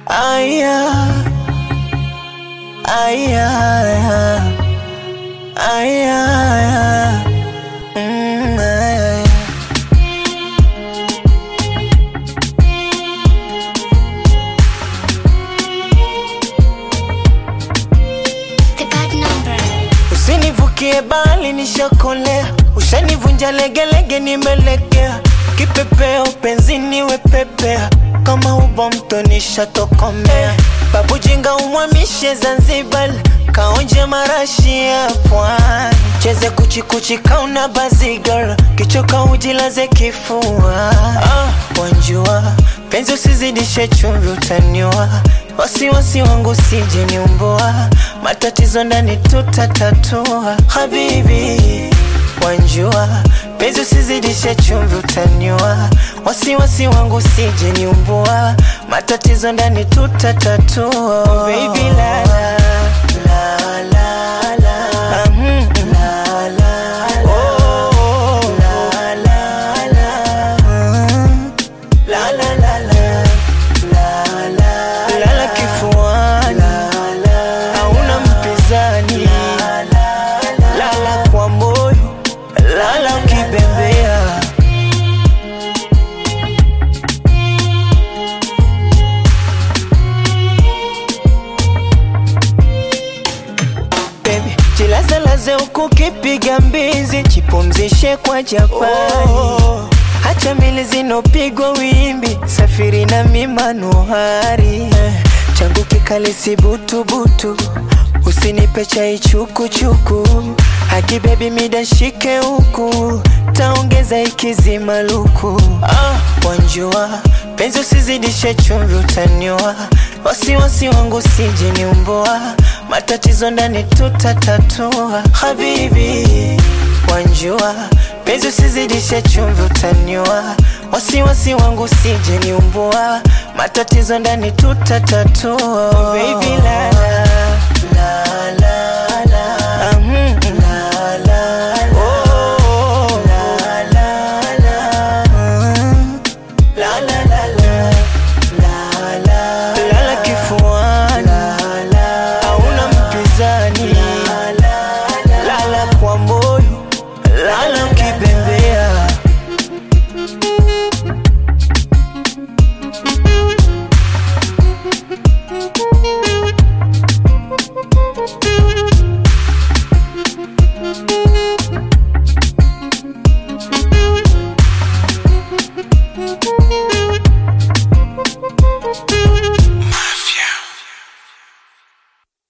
Aya, aya, aya, aya. Mm, aya. The bad number. Usinivukie bali nishakolea, ushanivunja legelege, nimelegea kipepeo penzini wepepea, kama ubo mto nishatokomea. Babu jinga umwamishe Zanzibar, kaonje marashi ya pwani, cheze kuchikuchi kauna bazigar, kichoka ujilaze kifua. Ah, wanjua penzi usizidishe chumvi, utaniwa wasiwasi wangu sije niumbua, matatizo ndani tutatatua. Habibi wanjua penzi usizidishe chumvi, utaniwa wasiwasi wangu sije niumbua, matatizo ndani tutatatua. Oh, baby la la la la la mm, la la oh, la la la mm. La la la la la la lala kifuani hauna mpinzani lala kwa moyo lala ukibembea Baby, jilazelaze huku kipiga mbizi, jipumzishe kwa Japani. Oh, hacha mili zinopigwa wimbi, safiri na mimanuhari eh, changu kikali si butubutu, usinipe chai chukuchuku, haki bebi mida shike huku, taongeza ikizima luku. Ah, wanjua penzi usizidishe chumvi, utaniwa wasiwasi wangu sije niumbua, matatizo ndani tutatatua. Habibi wanjua penzi usizidishe chumvi, utaniwa wasiwasi wangu sije niumbua, matatizo ndani tutatatua. Oh, baby la la la